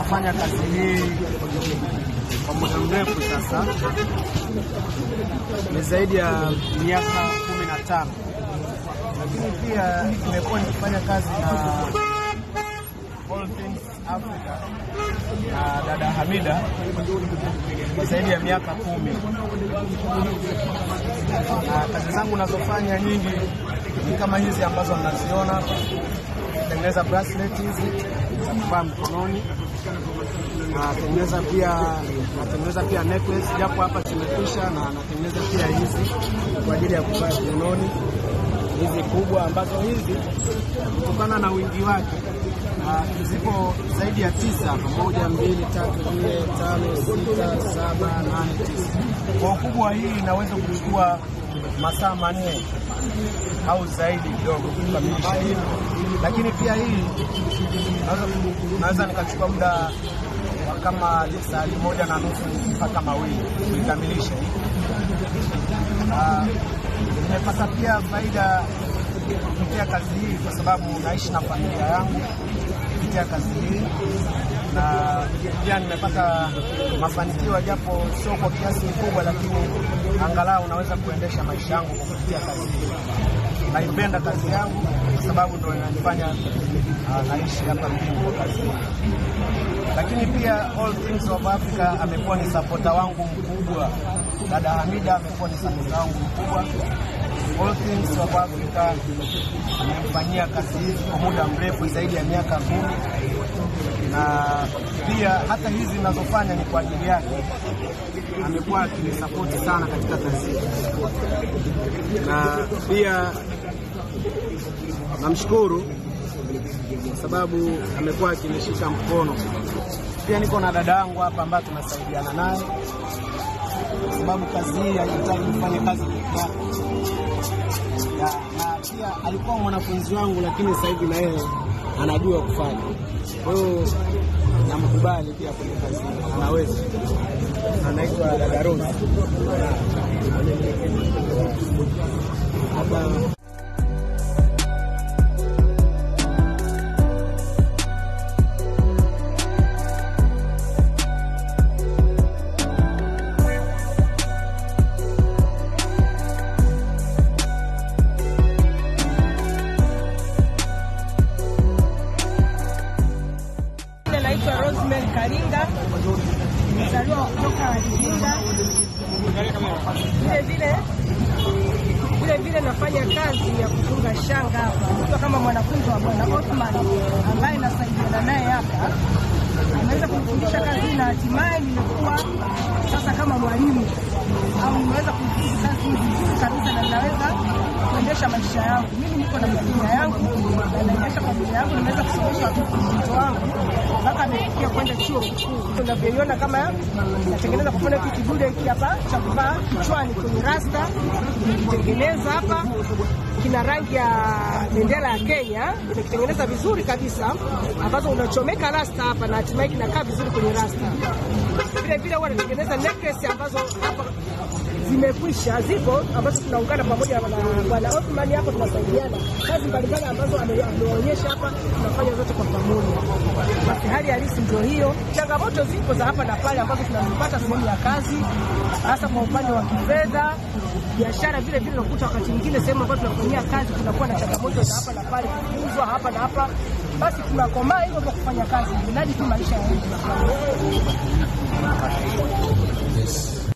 nafanya kazi hii kwa muda mrefu sasa, ni zaidi ya miaka kumi na tano, lakini pia nimekuwa nikifanya kazi na All Things Africa na dada Hamida kwa zaidi ya miaka kumi, na kazi zangu nazofanya nyingi ni kama hizi ambazo mnaziona, natengeneza bracelet hizi za kuvaa mkononi, natengeneza pia natengeneza pia necklace, japo hapa zimekwisha, na natengeneza pia hizi kwa ajili ya kuvaa kiunoni, hizi kubwa ambazo hizi kutokana na wingi wake Uh, zipo zaidi ya tisa, moja, mbili, tatu, nne, tano, sita, saba, nane, tisa. Kwa ukubwa hii inaweza kuchukua masaa manne au zaidi kidogo kukamilisha hii, lakini pia hii naweza nikachukua muda wa kama saa moja na nusu mpaka mawili kuikamilisha hii. Nimepata uh, pia faida kupitia kazi hii kwa sababu naishi na familia yangu kupitia kazi hii, na pia nimepata mafanikio, japo sio kwa kiasi kikubwa, lakini angalau naweza kuendesha maisha yangu kwa kupitia kazi hii. Naipenda kazi yangu kwa sababu ndio inanifanya uh, naishi hapa mjini kwa kazi hii. Lakini pia All Things of Africa amekuwa ni sapota wangu mkubwa. Dada Hamida amekuwa ni sapota wangu mkubwa. All Things of Africa amefanyia kazi hizi kwa muda mrefu zaidi ya miaka kumi, na pia hata hizi ninazofanya ni kwa ajili yake. Amekuwa akinisapoti sana katika kazi hii, na pia namshukuru kwa sababu amekuwa akinishika mkono. Pia niko na dada yangu hapa ambaye tunasaidiana naye, kwa sababu kazi hii haihitaji kufanya kazi peke yako na, na pia alikuwa mwanafunzi wangu, lakini sasa hivi na yeye anajua kufanya. Kwa hiyo namkubali pia kwenye kazi, anaweza. Anaitwa dada Rose hapa Naitwa Rosemary Karinga, mzaliwa kutoka Iringa. Vile vile vile vile nafanya kazi ya kufunga shanga hapa, nikiwa kama mwanafunzi wa Bwana Othman ambaye nasaidiana naye hapa. Nimeweza kumfundisha kazi hii na hatimaye nimekuwa sasa kama mwalimu au nimeweza kuifanya kazi hii vizuri kabisa, na ninaweza kuendesha maisha yangu. Mimi niko na familia yangu na naendesha familia yangu, nimeweza kusomesha watoto wangu mpaka amefikia kwenda chuo kikuu. Unavyoiona kama natengeneza kwa mfano hiki kidude hiki hapa cha kuvaa kichwani kwenye rasta, nimekitengeneza hapa kina rangi ya bendera ya Kenya, nimekitengeneza vizuri kabisa, ambazo unachomeka rasta hapa na hatimaye kinakaa vizuri kwenye rasta. Vile vile huwa natengeneza necklace ambazo hapa zimekwisha, zipo ambazo tunaungana pamoja na bwana Othman hapo, tunasaidiana kazi mbalimbali ambazo ame- ameonyesha hapa, tunafanya zote kwa pamoja. Basi hali halisi ndio hiyo. Changamoto zipo za hapa na pale ambazo tunazipata sehemu ya kazi, hasa kwa upande wa kifedha, biashara. Vile vile unakuta wakati mwingine sehemu ambayo tunafanyia kazi kunakuwa na changamoto za hapa na pale, kuuzwa hapa na hapa, basi tunakomaa hivyo kwa kufanya kazi, mradi tu maisha yaende.